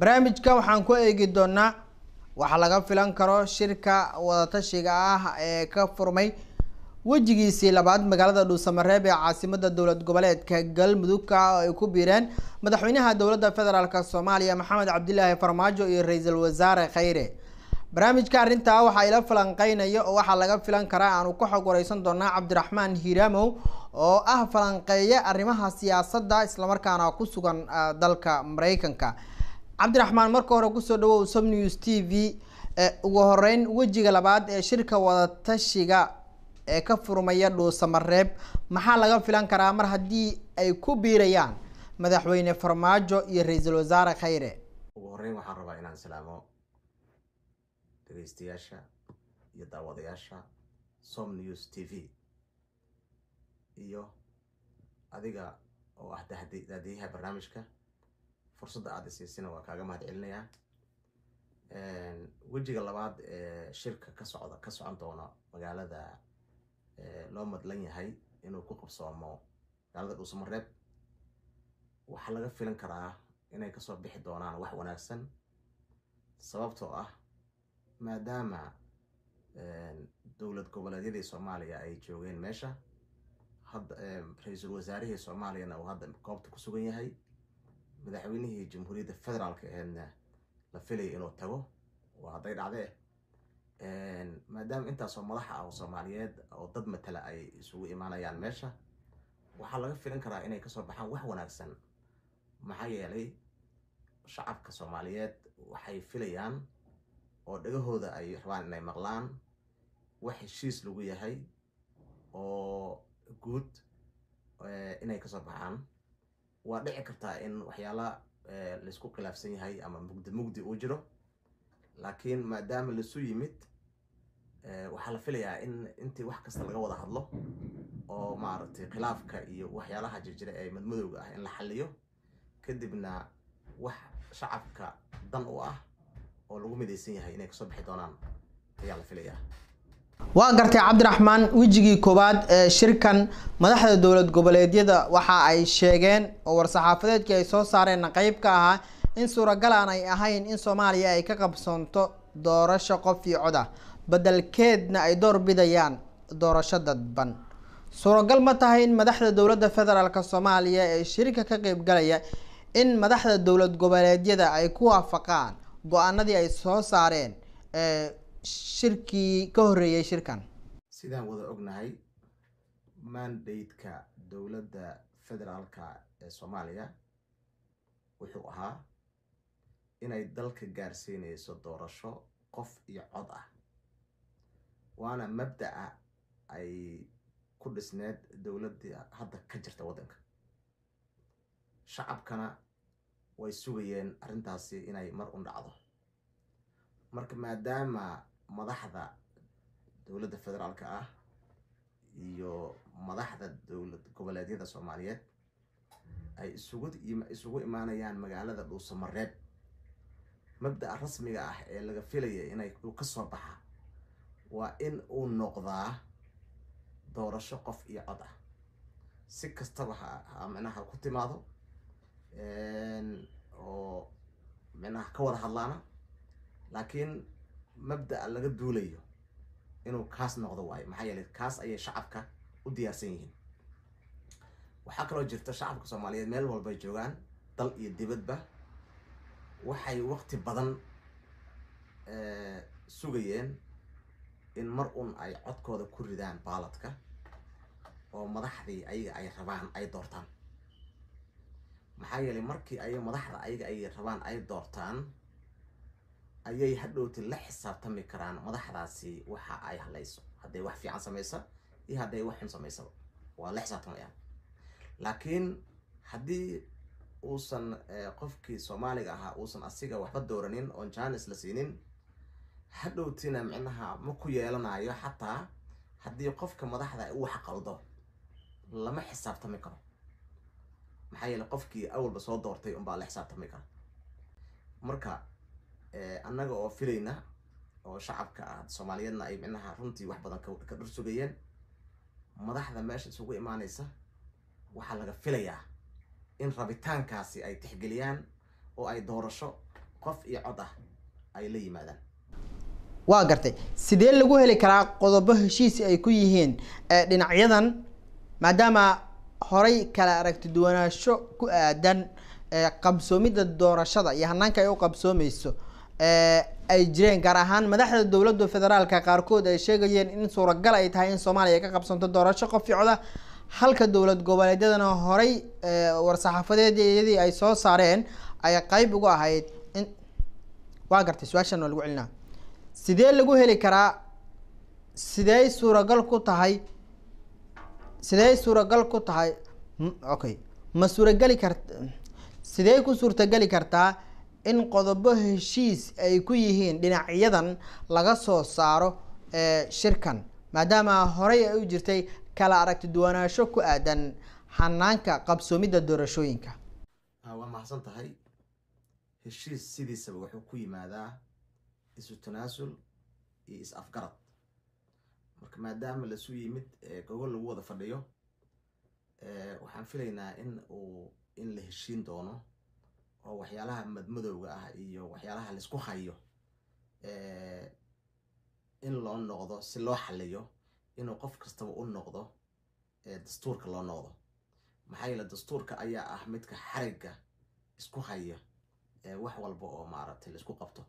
barnaamijka waxaan ku eegi doonaa waxaa laga filan karo shirka wadatashiga ah ee ka furmay wejigiisii labaad magaalada dhuusamareeb ee caasimada dowlad goboleedka galmudugka oo ay ku biireen madaxweynaha dowladda federaalk soomaaliya maxamed cabdilaahi farmaajo iyo ra-iisul wasaare khayre barnaamijka arrintaa waxaa ila falanqeynaya oo waxaa laga filan karaa aanu ka xog wareysan doonaa cabdiraxmaan hiiraamow oo ah falanqeeye arrimaha siyaasadda islamarkaana ku sugan dalka mareykanka cabdiraxmaan marka hore kusoo dhawow som news t v ugu horeyn wejiga labaad ee shirka wadatashiga ee ka furmaya dhuusamareeb maxaa laga filan karaa mar haddii ay ku biirayaan madaxweyne farmaajo iyo ra-iisul wasaare khayre ugu horeyn waxaan rabaa inaan salaamo dhegeystayaasha iyo daawadayaasha som news t v iyo adiga oo ah daadiyaha barnaamijka fursadda aada isiisina waa kaaga mahad celinayaa wejiga labaad ee shirka ka socda ka socon doona magaalada loo madlan yahay inuu ku qabsoomo magaalada dhuusamareeb waxaa laga filan karaa inay kasoo bixi doonaan wax wanaagsan sababtoo ah maadaama dowlad goboleedyadii soomaaliya ay joogeen meesha hadda ra-iisul wasaarihii soomaaliyana uu hadda goobta ku sugan yahay madaxweynihii jamhuuriyadda federaalka aheedna la filaya inuu tago waa hadday dhacdee maadaama intaasoo madaxa ah oo soomaaliyeed oo dad matala ay isugu imaanayaan meesha waxaa laga filan karaa inay kasoo baxaan wax wanaagsan maxaa yeelay shacabka soomaaliyeed waxay filayaan oo dhagahooda ay rabaan inay maqlaan wax heshiis lagu yahay oo guud inay kasoo baxaan waa dhici kartaa in waxyaala laysku khilaafsan yahay ama mugdi mugdi uu jiro laakiin maadaama lasu yimid waxaa la filayaa in intii wax kasta laga wada hadlo oo maaragtay khilaafka iyo waxyaalaha jirjira ee madmadowga ah in la xaliyo kadibna wax shacabka dan u ah oo lagu midaysan yahay inay kasoo bixi doonaan ayaa la filayaa waa gartay cabdiraxmaan wejigii koowaad ee shirkan madaxda dowlad goboleedyada waxa ay sheegeen oo war-saxaafadeedkii ay soo saareenna qeyb ka ahaa in suuragal aan ay ahayn in soomaaliya ay ka qabsoonto doorasho qof iyo cod ah bedelkeedna ay door bidayaan doorasho dadban suuragal ma tahay in madaxda dowladda federaalk soomaaliya ee shirka ka qeybgalaya in madaxda dowlad goboleedyada ay ku waafaqaan go-aanadii ay soo saareen shirkii ka horreeyay shirkan sidaan wada ognahay mandate-ka dowladda federaalka ee soomaaliya wuxuu ahaa inay dalka gaarsiinayso doorasho qof iyo cod ah waana mabda'a ay ku dhisneed dowladdii hadda ka jirta waddanka shacabkana way sugayeen arrintaasi inay mar un dhacdo marka maadaama madaxda dowladda federaalka ah iyo madaxda dowlad goboleedyada soomaaliyeed ay isugu isugu imaanayaan magaalada dhuusamareeb mabda'a rasmiga ah ee laga filaya inay uu ka soo baxa waa in uu noqdaa doorasho qof iyo cod ah si kastaba ha micnaha ku timaado oo micnaha ka wada hadlaana laakiin mabda'a laga duulayo inuu kaas noqdo waayo maxaa yeelay kaas ayay shacabka u diyaarsan yihiin waxaa kaloo jirta shacabka soomaaliyeed meel walbay joogaan dal iyo dibadba waxay waqti badan sugayeen in mar un ay codkooda ku ridaan baaladka oo madaxdii ayaga ay rabaan ay doortaan maxaa yeelay markii ay madaxda ayaga ay rabaan ay doortaan ayay hadhowti la xisaabtami karaan madaxdaasi waxa ay halayso hadday wax fiican samaysa iyo hadday wax xun samaysaba waa la xisaabtamayaan laakiin haddii uusan qofkii soomaaliga ahaa uusan asiga waxba dooranin oon janis la siinin hadhowtina micnaha ma ku yeelanayo xataa haddii qofka madaxda u wax qaldo lama xisaabtami karo maxaa yeele qofkii awalba soo doortay unbaa la xisaabtami kara marka annaga oo filayna oo shacabka ah soomaaliyeedna ay micnaha runtii wax badan ka dhur sugayeen madaxda meesha isugu imaanaysa waxaa laga filayaa in rabitaankaasi ay tixgeliyaan oo ay doorasho qof iyo cod ah ay la yimaadaan waa gartay sidee lagu heli karaa qodobo heshiis ay ku yihiin dhinacyadan maadaama horay kala aragti duwanaansho ku aadan qabsoomidda doorashada iyo hanaanka ay u qabsoomeyso ay jireen gaar ahaan madaxda dowladda federaalka qaarkood ay sheegayeen in suuragal ay tahay in soomaaliya ay ka qabsanto doorasho qof iyo coda halka dowlad goboleedyadana horay war-saxaafadeedyadii ay soo saareen ay qeyb ugu ahayd in waa gartay su-aashan waa lagu celinaa sidee lagu heli karaa sidey suuragal ku tahay sidey suuragal ku tahay okay ma suurageli kart sidee ku suurtageli kartaa in qodobo heshiis ay ku yihiin dhinacyadan laga soo saaro shirkan maadaama horey ay u jirtay kala aragti duwanaansho ku aadan hanaanka qabsoomidda doorashooyinka waa mahadsan tahay heshiis sidiisaba wuxuu ku yimaadaa isu tanaasul iyo is afgarad marka maadaama lasu yimid gogol lagu wada fadhiyo waxaan filaynaa in uu in la heshiin doono oo waxyaalaha madmadowga ah iyo waxyaalaha laisku hayo in loo noqdo si loo xaliyo inuu qof kastaba u noqdo dastuurka loo noqdo maxaa yeele dastuurka ayaa ah midka xarigga isku haya wax walba oo maaragtay laisku qabto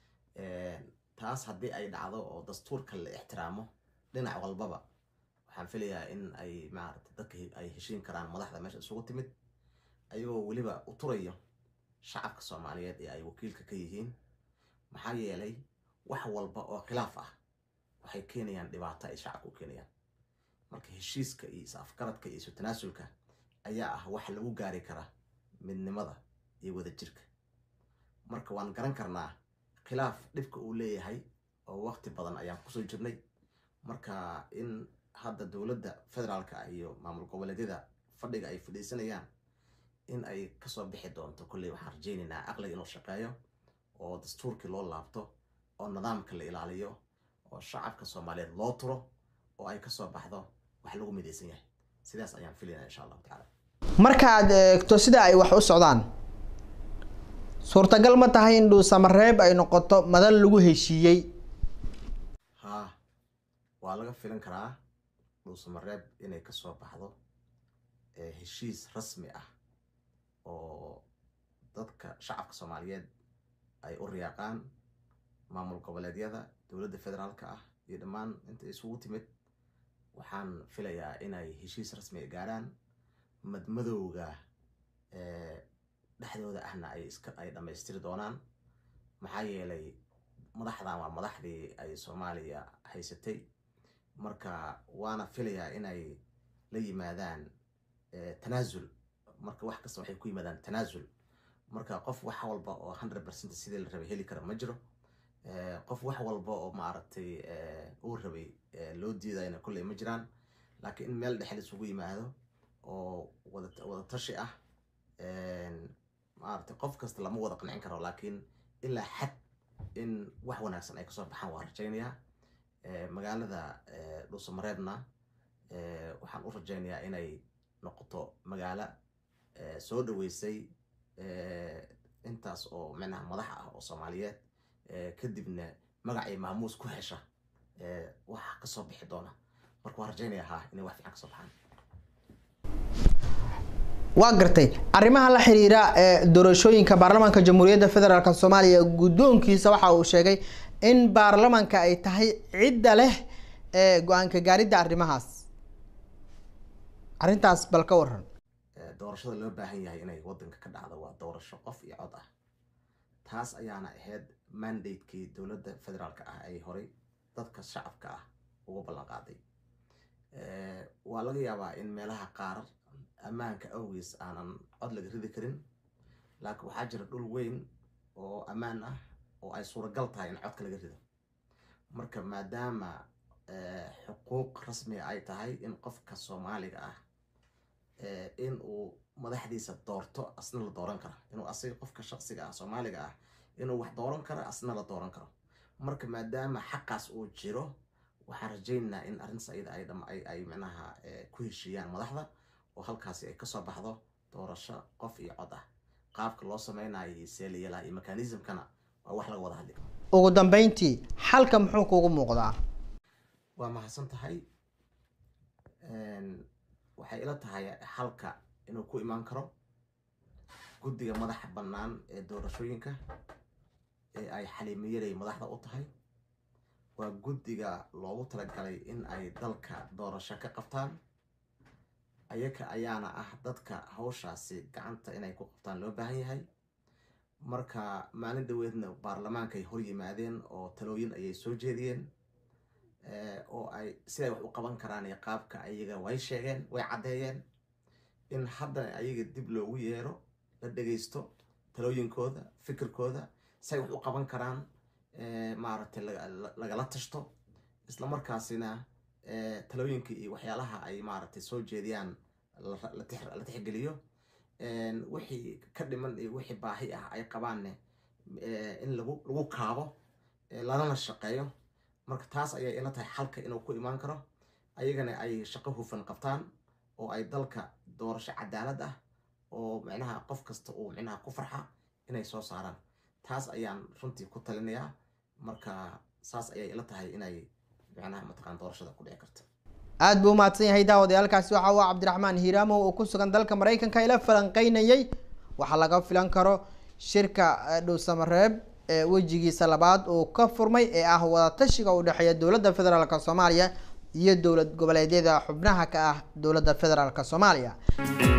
taas haddii ay dhacdo oo dastuurka la ixtiraamo dhinac walbaba waxaan filayaa in ay maaragtay dadka ay heshiin karaan madaxda meesha isugu timid ayagoo weliba u turayo shacabka soomaaliyeed ee ay wakiilka ka yihiin maxaa yeelay wax walba oo khilaaf ah waxay keenayaan dhibaato ay shacabka u keenayaan marka heshiiska iyo is afgaradka iyo isu tanaasulka ayaa ah wax lagu gaari kara midnimada iyo wadajirka marka waan garan karnaa khilaaf dhibka uu leeyahay oo waqti badan ayaan kusoo jirnay marka in hadda dowladda federaalka ah iyo maamul goboleedyada fadhiga ay fadhiisanayaan in ay kasoo bixi doonto kolley waxaan rajaynaynaa aqliga inuu shaqeeyo oo dastuurkii loo laabto oo nidaamka la ilaaliyo oo shacabka soomaaliyeed loo turo oo ay kasoo baxdo wax lagu midaysan yahay sidaas ayaan filaynaa insha allahu tacaala markaad eegto sida ay wax u socdaan suurtagal ma tahay in dhuusamareeb ay noqoto madal lagu heshiiyey haa waa laga filan karaa dhuusamareeb inay kasoo baxdo heshiis rasmi ah oo dadka shacabka soomaaliyeed ay u riyaaqaan maamul goboleedyada dowladda federaalka ah iyo dhammaan inta isugu timid waxaan filayaa inay heshiis rasmi gaaraan madmadowga dhexdooda ahna ay iska ay dhammaystiri doonaan maxaa yeelay madaxdan waa madaxdii ay soomaaliya haysatay marka waana filayaa inay la yimaadaan tanaasul marka wax kasta waxay ku yimaadaan tanaasul marka qof wax walba oo hundred percent sidii la rabay heli kara ma jiro qof wax walba oo maaragtay uu rabay loo diidayna kolley ma jiraan laakiin in meel dhexe isugu yimaado oo wada wada tashi ah maaragtay qof kasta lama wada qancin karo laakiin ilaa xad in wax wanaagsan ay kasoo baxaan waa rajaynayaa magaalada dhuusamareebna waxaan u rajaynayaa inay noqoto magaalo soo dhaweysay intaas oo micnaha madax ah oo soomaaliyeed kadibna magacii maamuus ku hesha wax kasoo bixi doona marka waan rajaynaya haa inay wax fiican kasoo baxaan waa gartay arrimaha la xiriira ee doorashooyinka baarlamaanka jamhuuriyadda federaalk soomaaliya guddoonkiisa waxa uu sheegay in baarlamanka ay tahay cidda leh ee go-aanka gaaridda arrimahaas arrintaas bal ka waran doorashada loo baahan yahay inay wadanka ka dhacdo waa doorasho qof iyo cod ah taas ayaana ahayd mandatekii dowladda federaalka ah ay horay dadka shacabka ah uga ballan qaaday waa laga yaabaa in meelaha qaar ammaanka awgiis aanan cod laga ridi karin laakiin waxaa jira dhul weyn oo ammaan ah oo ay suuragal tahay in codka laga rido marka maadaama xuquuq rasmiga ay tahay in qofka soomaaliga ah in uu madaxdiisa doorto asna la dooran karo inuu asiga qofka shaqsiga ah soomaaliga ah inuu wax dooran karo asna la dooran karo marka maadaama xaqaas uu jiro waxaan rajaynaynaa in arrintaas ayada ay dham ay ay micnaha ku heshiiyaan madaxda oo halkaasi ay kasoo baxdo doorasho qof iyo cod ah qaabka loo sameynayo see la yeelaha iyo mechanismkana waa wax laga wada hadli karo ugu dambeyntii xalka muxuu kuugu muuqdaa waa mahadsan tahay waxay ila tahay xalka inuu ku imaan karo guddiga madaxa bannaan ee doorashooyinka ee ay xaliimiyalay madaxda u tahay waa guddiga loogu talagalay in ay dalka doorasho ka qabtaan ayaka ayaana ah dadka hawshaasi gacanta inay ku qabtaan loo baahan yahay marka maalin dhaweedna baarlamaankay hor yimaadeen oo talooyin ayay soo jeediyeen oo ay siday wax u qaban karaan iyo qaabka ayaga way sheegeen way caddeeyeen in haddana ayaga dib loogu yeero la dhegaysto talooyinkooda fikirkooda siay wax u qaban karaan maaragtay lagala tashto isla markaasina talooyinka iyo waxyaalaha ay maaragtay soo jeediyaan la tixgeliyo wixii ka dhiman iyo wixii baahi ah ay qabaanne in lagu lagu kaabo lalana shaqeeyo marka taas ayay ila tahay xalka inuu ku imaan karo ayagana ay shaqo hufan qabtaan oo ay dalka doorasho cadaalad ah oo micnaha qof kasta uu micnaha ku farxa inay soo saaraan taas ayaan runtii ku talinayaa marka saas ayay ila tahay inay micnaha mataqaan doorashada ku dhici karto aada buu umahadsan yahay daawadayaalkaasi waxa uu cabdiraxmaan hiiraamo oo ku sugan dalka maraykanka ila falanqeynayay waxaa laga filan karo shirka dhowsamareeb ee wejigiisa labaad uu ka furmay ee ah wadatashiga u dhexeeya dowladda federaalk soomaaliya iyo dowlad goboleedyada xubnaha ka ah dowladda federaalk soomaaliya